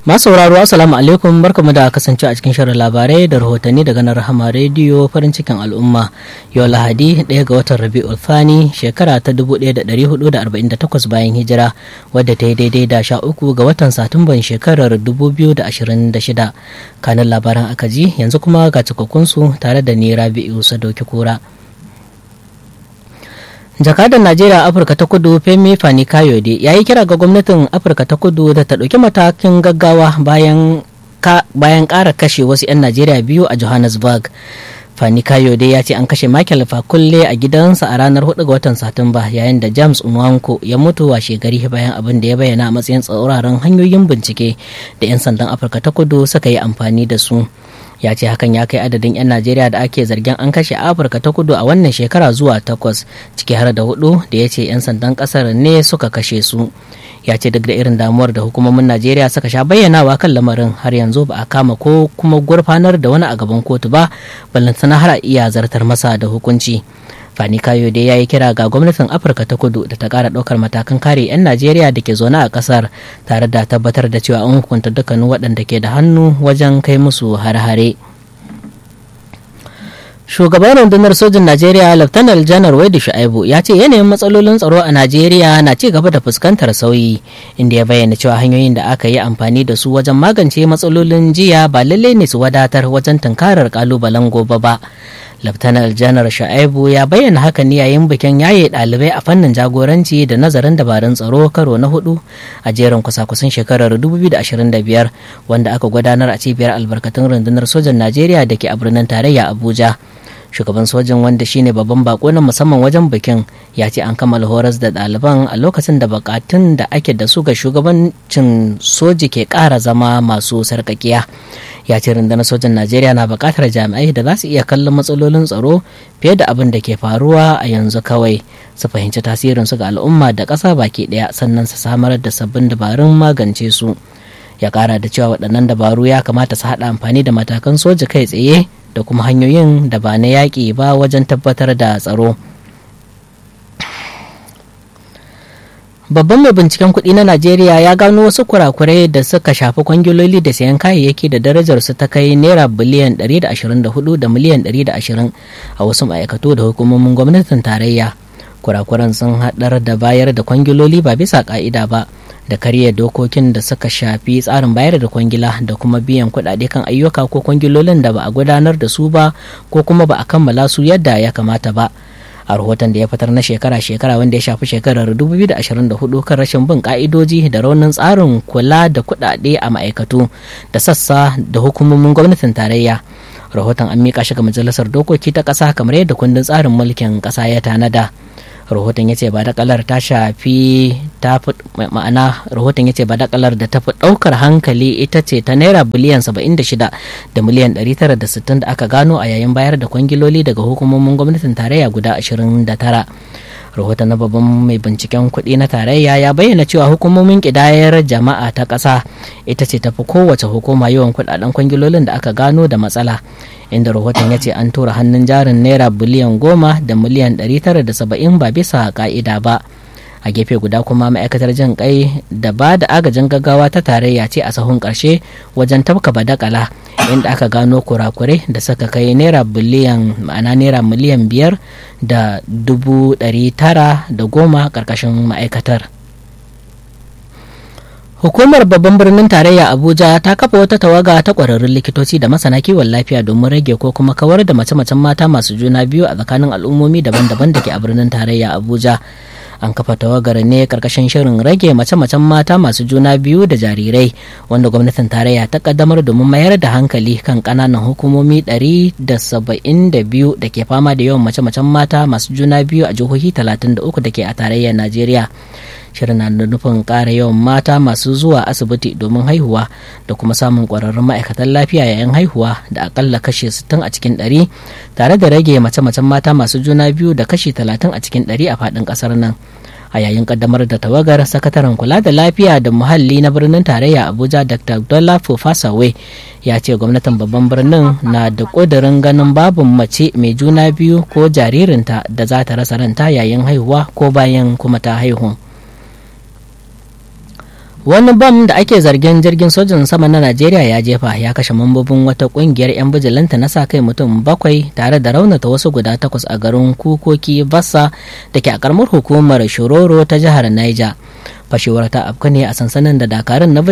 Masu sauraro Assalamu alaikum barkamu da kasance a cikin shirin labarai da rahotanni daga nan Rahama rediyo farin cikin al'umma yau Lahadi ɗaya ga watan Rabi'ul Thani shekara ta 1448 bayan hijira wadda ta yi daidai da sha uku ga watan Satumban shekarar 2026 kanin labaran aka ji yanzu kuma ga cikakkunsu tare da ni Rabi'u Sadauki Kura. jakadan najeriya afirka ta kudu femi fani kayode ya yi kira ga gwamnatin afirka ta kudu da ta ɗauki matakin gaggawa bayan bayan ƙara kashe wasu 'yan najeriya biyu a johannesburg fani kayode ya ce an kashe michael fakulle a gidansa a ranar 4 ga watan satumba yayin da james unwanko ya mutu a shekari bayan abin da ya bayyana a matsayin tsauraran hanyoyin bincike da 'yan sandan afirka ta kudu suka yi amfani da su ya ce hakan ya kai adadin 'yan najeriya da ake zargin an kashe afirka ta kudu a wannan shekara zuwa takwas ciki har da hudu da ya ce 'yan sandan kasar ne suka kashe su ya ce duk da irin damuwar da hukumomin najeriya suka sha bayyanawa kan lamarin har yanzu ba a kama ko kuma gurfanar da wani a gaban kotu ba ballantana har a iya zartar masa da hukunci fani kayo dai ya yi kira ga gwamnatin afirka ta kudu da ta kara ɗaukar matakan kare 'yan najeriya da ke zaune a ƙasar tare da tabbatar da cewa an hukunta dukkanin waɗanda ke da hannu wajen kai musu hare-hare shugaban rundunar sojin najeriya laftanar janar waidu shu'aibu ya ce yanayin matsalolin tsaro a najeriya na ci gaba da fuskantar sauyi inda ya bayyana cewa hanyoyin da aka yi amfani da su wajen magance matsalolin jiya ba lalle ne su wadatar wajen tunkarar kalubalen gobe ba Laftanar Janar Sha'aibu ya bayyana haka ne yayin bikin yaye ɗalibai a fannin jagoranci da nazarin dabarun tsaro karo na hudu a jerin kusa-kusan shekarar 2025 wanda aka gudanar a cibiyar albarkatun rundunar sojan Najeriya da ke a birnin tarayya Abuja. shugaban sojin wanda shine babban bako na musamman wajen bikin ya ce an kammala horas da ɗaliban a lokacin da bukatun da ake da su ga shugabancin soji ke ƙara zama masu sarkakiya ya ce rundunar sojan najeriya na buƙatar jami'ai da za su iya kallon matsalolin tsaro fiye da abin da ke faruwa a yanzu kawai su fahimci tasirin su ga al'umma da ƙasa baki ɗaya sannan su samar da sabbin dabarun magance su ya ƙara da cewa waɗannan dabaru ya kamata su haɗa amfani da matakan soja kai tsaye da kuma hanyoyin da ba na yaƙi ba wajen tabbatar da tsaro. Babban mai binciken kuɗi na Najeriya ya gano wasu kurakurai da suka shafi kwangiloli da sayan kayayyaki da darajar su ta kai naira biliyan 124 da miliyan 120 a wasu ma'aikatu da hukumomin gwamnatin tarayya. Kurakuran sun haɗar da bayar da kwangiloli ba bisa ƙa'ida ba. da karya dokokin da suka shafi tsarin bayar da kwangila da kuma biyan kuɗaɗe kan ayyuka ko kwangilolin da ba a gudanar da su ba ko kuma ba a kammala su yadda ya kamata ba a rahoton da ya fitar na shekara-shekara wanda ya shafi shekarar 2024 kan rashin bin ka'idoji da raunin tsarin kula da kuɗaɗe a ma'aikatu da sassa da hukumomin gwamnatin tarayya rahoton an miƙa shi ga majalisar dokoki ta ƙasa kamar yadda kundin tsarin mulkin ƙasa ya tanada. rahoton ya ce ba dakalar ta shafi ta ma'ana rahoton ya ce ba dakalar da ta fi daukar hankali ita ce ta naira biliyan 76 da miliyan 960 da aka gano a yayin bayar da kwangiloli daga hukumomin gwamnatin tarayya guda 29 rahoton na babban mai binciken kuɗi na tarayya ya bayyana cewa hukumomin ƙidayar jama'a ta ƙasa ita ce tafi kowace hukuma yawan kuɗaɗen kwangilolin da aka gano da matsala inda rahoton ya ce an tura hannun jarin naira biliyan goma da miliyan 970 ba bisa ka'ida ba a gefe guda kuma ma'aikatar jin kai da ba da agajin gaggawa ta tarayya ce a sahun karshe wajen tafka badakala inda aka gano kurakurai da suka kai naira biliyan ma'ana naira miliyan biyar da dubu ɗari tara da goma ƙarƙashin ma'aikatar Hukumar babban birnin tarayya Abuja ta kafa wata tawaga ta ƙwararrun likitoci da masana kiwon lafiya domin rage ko kuma kawar da mace-macen mata masu juna biyu a tsakanin al'ummomi daban-daban da ke a birnin tarayya Abuja. An kafa tawagar ne karkashin shirin rage mace-macen mata masu juna biyu da jarirai wanda gwamnatin tarayya ta kaddamar domin mayar da hankali kan ƙananan hukumomi 172 da ke fama da yawan mace-macen mata masu juna biyu a jihohi 33 da ke a tarayyar Najeriya. shirin na da nufin ƙara yawan mata masu zuwa asibiti domin haihuwa da kuma samun ƙwararrun ma'aikatan lafiya yayin haihuwa da akalla kashe 60 a cikin 100 tare da rage mace-macen mata masu juna biyu da kashi 30 a cikin 100 a faɗin ƙasar nan a yayin kaddamar da tawagar sakataren kula da lafiya da muhalli na birnin tarayya abuja dr abdullah fofasawe ya ce gwamnatin babban birnin na da ƙudurin ganin babu mace mai juna biyu ko jaririnta da za ta rasa ranta yayin haihuwa ko bayan kuma ta haihu wani bam da ake zargin jirgin sojin sama na najeriya ya jefa ya kashe mambobin wata kungiyar 'yan bijilanta na sa kai mutum bakwai tare da raunata wasu guda takwas a garin kukoki bassa da ke a karamar hukumar shororo ta jihar niger fashewar ta afka ne a sansanin da dakarun na